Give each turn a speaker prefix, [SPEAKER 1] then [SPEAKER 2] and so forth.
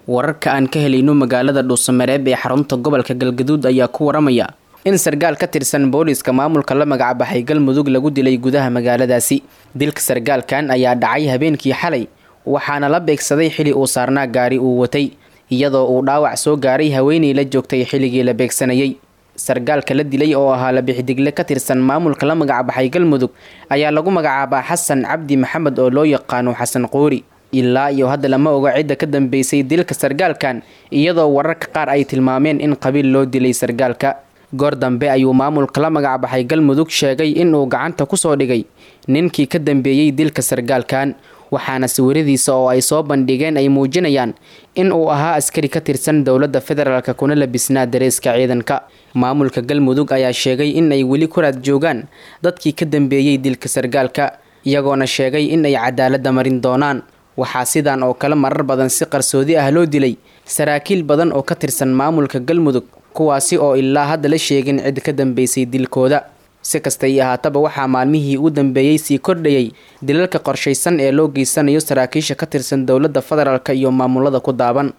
[SPEAKER 1] wararka aan ka helayno magaalada dhuusamareeb ee xarunta gobolka galgaduud ayaa ku waramaya in sargaal ka tirsan booliiska maamulka la magacbaxay galmudug lagu dilay gudaha magaaladaasi dilka sargaalkan ayaa dhacay habeenkii xalay waxaana la beegsaday xili uu saarnaa gaari uu watay iyadoo uu dhaawac soo gaaray haweenay la joogtay xilligii la beegsanayay sargaalka la dilay oo ahaa labixidigle ka tirsan maamulka la magacbaxay galmudug ayaa lagu magacaabaa xasan cabdi maxamed oo loo yaqaano xasan qoori ilaa iyo hadda lama oga cidda ka dambeysay dilka sargaalkan iyadoo wararka qaar ay tilmaameen in qabiil loo dilay sargaalka goor dambe ayuu maamulka la magacbaxay galmudug sheegay inuu gacanta kusoo dhigay ninkii ka dambeeyey dilka sargaalkan waxaana sawiradiisa oo ay soo bandhigeen ay muujinayaan in uu ahaa askari ka tirsan dowladda federaalk kuna labisnaa dareeska ciidanka maamulka galmudug ayaa sheegay in ay weli ku raad joogaan dadkii ka dambeeyey dilka sargaalka iyagoona sheegay in ay cadaaladda marin doonaan waxaa sidan oo kale marar badan si qarsoodi ah loo dilay saraakiil badan oo ka tirsan maamulka galmudug kuwaasi oo ilaa hadda la sheegin cid ka dambeysay dilkooda si kastay ahaataba waxaa maalmihii u dambeeyey sii kordhayay dilalka qorshaysan ee loo geysanayo saraakiisha ka tirsan dowladda federaalk iyo maamulada ku daaban